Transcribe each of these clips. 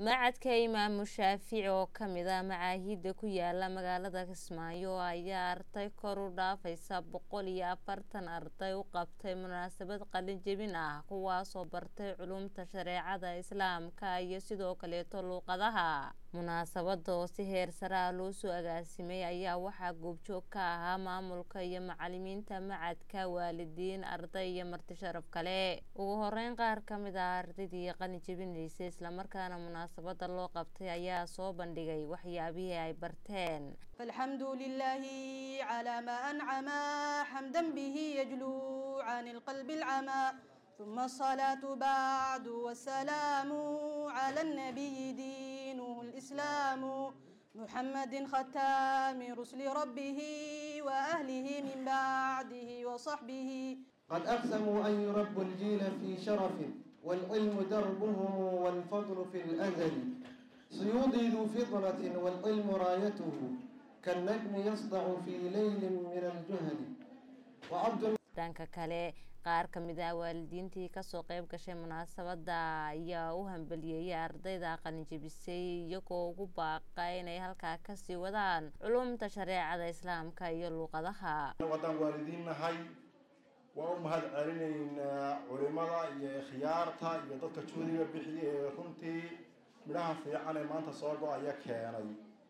macadka imaamu shaafici oo kamid ah macaahida ku yaala magaalada kismaayo ayaa arday kor u dhaafaysa boqol iyo afartan arday u qabtay munaasabad qalin jebin ah kuwaasoo bartay culumta shareecada islaamka iyo sidoo kaleeto luuqadaha munaasabada oo si heer sare ah loo soo agaasimay ayaa waxaa goobjoog ka ahaa maamulka iyo macalimiinta macadka waalidiin arday iyo marti sharaf kale ugu horeyn qaar kamid ah ardaydii qalin jebinaysay islamarkaana munaasabada loo qabtay ayaa soo bandhigay waxyaabihii ay barteen فالحمد لله على ما أنعم حمدا به يجلو عن القلب العمى ثم الصلاة بعد والسلام على النبي دينه الإسلام محمد ختام رسل ربه وأهله من بعده وصحبه قد أقسموا أن يربوا الجيل في شرف والعلم دربهم والفضل في الأزل سيوضي ذو فضلة والعلم رايته كالنجم يصدع في ليل من الجهل وعبد dhanka kale qaar kamid ah waalidiintii kasoo qeyb gashay munaasabada ayaa u hambaliyeeyay ardayda qalinjebisay iyagoo ugu baaqa inay halkaa kasii wadaan culumta shareecada islaamka iyo luuqadaha waddaan waalidiin nahay waa u mahad celinaynaa culimada iyo khiyaarta iyo dadka juhdiga bixiya ee runtii midhaha fiican ee maanta soo go-aya keenay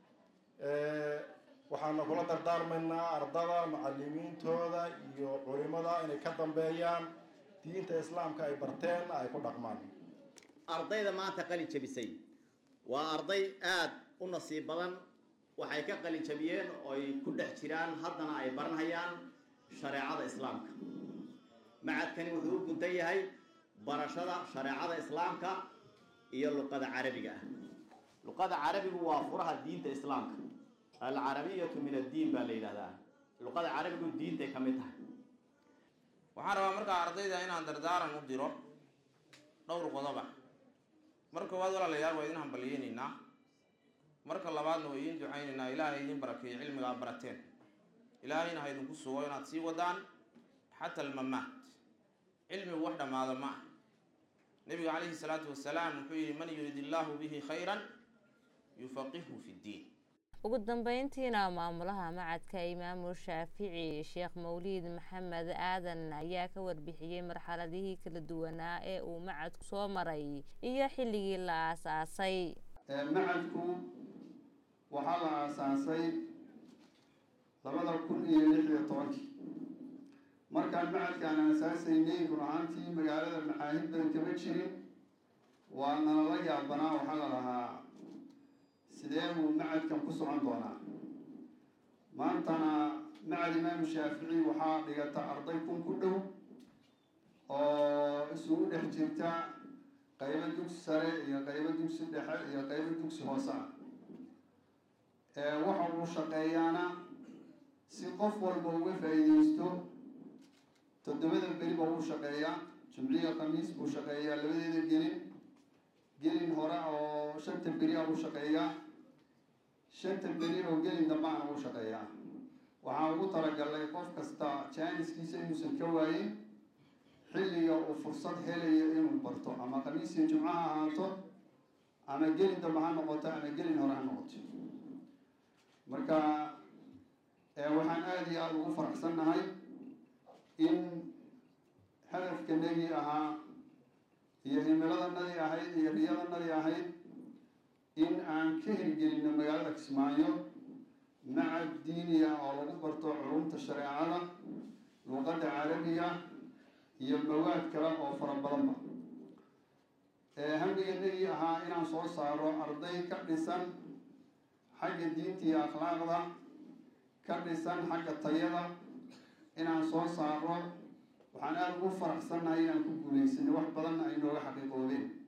waxaana kula dardaarmaynaa ardada macalimiintooda iyo culimada inay ka dambeeyaan diinta islaamka ay barteen ay ku dhaqmaan ardayda maanta qalin jabisay waa arday aada u nasiib badan waxay ka qalin jabiyeen oo ay ku dhex jiraan haddana ay baranhayaan shareecada islaamka macadkani wuxuu u guntan yahay barashada shareecada islaamka iyo luqada carabiga ah luqada carabigu waa furaha diinta islaamka alcarabiyatu min addiin baa la yidhahdaa luqada carabigu diintay ka mid tahay waxaan rabaa markaa ardayda inaan dardaaran u diro dhowr qodoba mar koowaad walaalayaal waa idin hambalyeynaynaa marka labaadna waa idiin ducaynaynaa ilaahay idin barakeeyo cilmigaa barateen ilaahayna ha idinku sugo inaad sii wadaan xata almamaat cilmigu wax dhammaado ma ah nabiga calayhi salaatu wasalaam wuxuu yihi man yurid illaahu bihi khayran yufaqihu fi ddiin ugu dambeyntiina maamulaha macadka imaamu shaafici sheekh mawliid maxamed aadan ayaa ka warbixiyey marxaladihii kala duwanaa ee uu macadku soo maray iyo xilligii la aasaasay macadku waxaa la aasaasay labada kun iyo lix iyo tobankii markaan macadkaan aasaasaynay run ahaantii magaalada macaahid badan kama jirin waa nalala yaabanaa waxaa la lahaa sidee buu macadkan ku socon doonaa maantana macad imaamu shaafici waxaa dhigata arday kun ku dhow oo isugu dhex jirta qaybo dugsi sare iyo qaybo dugsi dhexe iyo qaybo dugsi hoose ah waxa uu shaqeeyaana si qof walba uga faa-iideysto toddobada beri ba uu shaqeeyaa jimciya khamiis buu shaqeeyaa labadeeda gelin gelin hore oo shanta beri a u shaqeeyaa shanta beri oo gelin dambana u shaqeeyaa waxaan ugu talagalnay qof kasta jaaniskiisa inuusan ka waayin xilliga uu fursad helayo inuu barto ama khamiisiyo jimco ha ahaato ama gelin dambe ha noqoto ama gelin hore ha noqoto marka waxaan aada iyo aada ugu faraxsannahay in hadafkanagii ahaa iyo himiladanadii ahayd iyo riyadanadii ahayd in aan ka hirgelino magaalada kismaayo macad diiniya oo lagu barto culumta shareecada luuqadda carabiga iyo mawaad kale oo fara badanba hamdiganagii ahaa inaan soo saaro arday ka dhisan xagga diinta iyo akhlaaqda ka dhisan xagga tayada inaan soo saaro waxaan aada ugu faraxsannahay inaan ku guulaysanay wax badanna ay nooga xaqiiqoodeen